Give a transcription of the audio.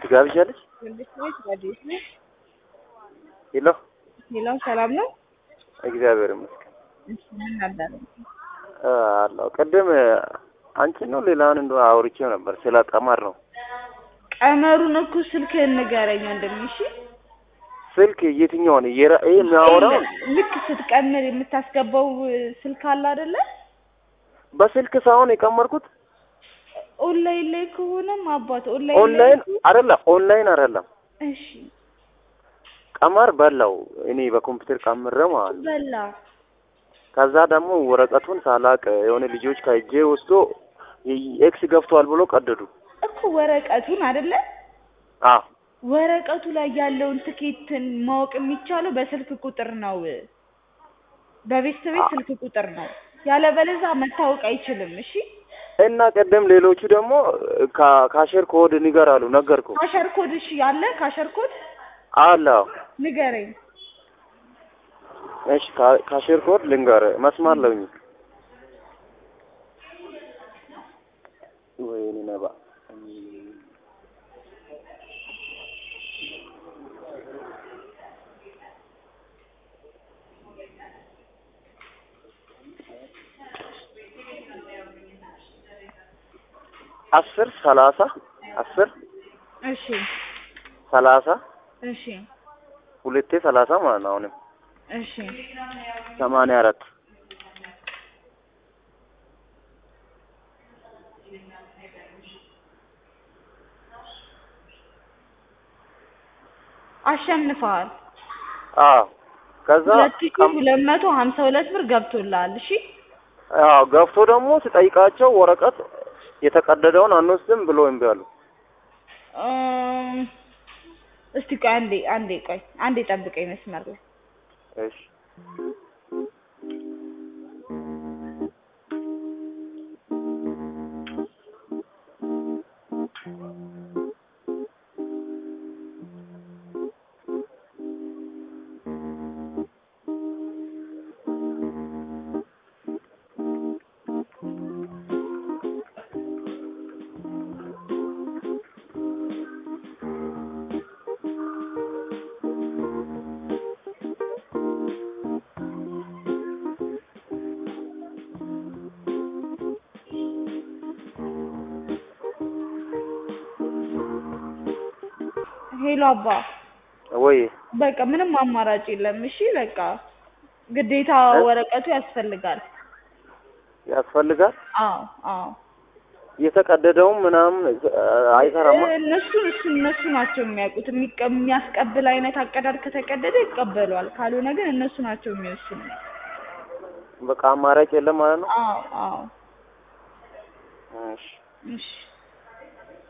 ትጋብዣለሽ? መንግስት ቤት ረዴት ነው። ሄሎ ሌላው ሰላም ነው። እግዚአብሔር ይመስገን እሺ ምን ነበር? አ፣ አለሁ። ቅድም አንቺ ነው ሌላውን እንደ አውርቼው ነበር ስለ ቀመር ነው። ቀመሩን እኮ ስልክህን ንገረኝ ወንድሜ። እሺ ስልክ የትኛውን የራ- ይሄ የሚያወራው ልክ ስትቀምር የምታስገባው ስልክ አለ አይደለ? በስልክ ሳይሆን የቀመርኩት ኦንላይን ላይ ከሆነም አባት ኦንላይን ኦንላይን ላይ አይደለም፣ ኦንላይን አይደለም። እሺ ቀመር በላው እኔ በኮምፒውተር ቀምሬ ማለት ነው። በላ ከዛ ደግሞ ወረቀቱን ሳላቅ የሆነ ልጆች ከእጄ ወስዶ ኤክስ ገፍቷል ብሎ ቀደዱ። እኮ ወረቀቱን አይደለ? አዎ ወረቀቱ ላይ ያለውን ትኬትን ማወቅ የሚቻለው በስልክ ቁጥር ነው። በቤት ቤት ስልክ ቁጥር ነው። ያለበለዛ መታወቅ አይችልም። እሺ እና ቀደም ሌሎቹ ደግሞ ካ- ካሸር ኮድ ንገር አሉ። ነገርኩ ካሸር ኮድ እሺ ያለ ካሸር ኮድ አለ። ንገረኝ። እሺ ካ- ካሸር ኮድ ልንገር መስማር ለውኝ ወይኔ ነባ አስር ሰላሳ አስር እሺ ሰላሳ እሺ ሁለቴ ሰላሳ ማለት ነው። አሁንም እሺ ሰማንያ አራት አሸንፈዋል። አዎ ከዛ ሁለት ሺህ ቀም- ሁለት መቶ ሀምሳ ሁለት ብር ገብቶልሃል። እሺ አዎ ገብቶ ደግሞ ስጠይቃቸው ወረቀት የተቀደደውን አንወስድም ብሎ እምቢ አሉ። እም፣ እስቲ ቆይ አንዴ አንዴ ቆይ አንዴ ጠብቀኝ መስመር ላይ እሺ ሄሎ አባ ወይ በቃ ምንም አማራጭ የለም። እሺ በቃ ግዴታ እ? ወረቀቱ ያስፈልጋል። ያስፈልጋል። አዎ አዎ የተቀደደውም ምናምን አይሰራማ። እነሱ እሱ እነሱ ናቸው የሚያውቁት። የሚቀ- የሚያስቀብል አይነት አቀዳድ ከተቀደደ ይቀበለዋል፣ ካልሆነ ግን እነሱ ናቸው የሚወስኑ። በቃ አማራጭ የለም ማለት ነው። አዎ አዎ እሺ እሺ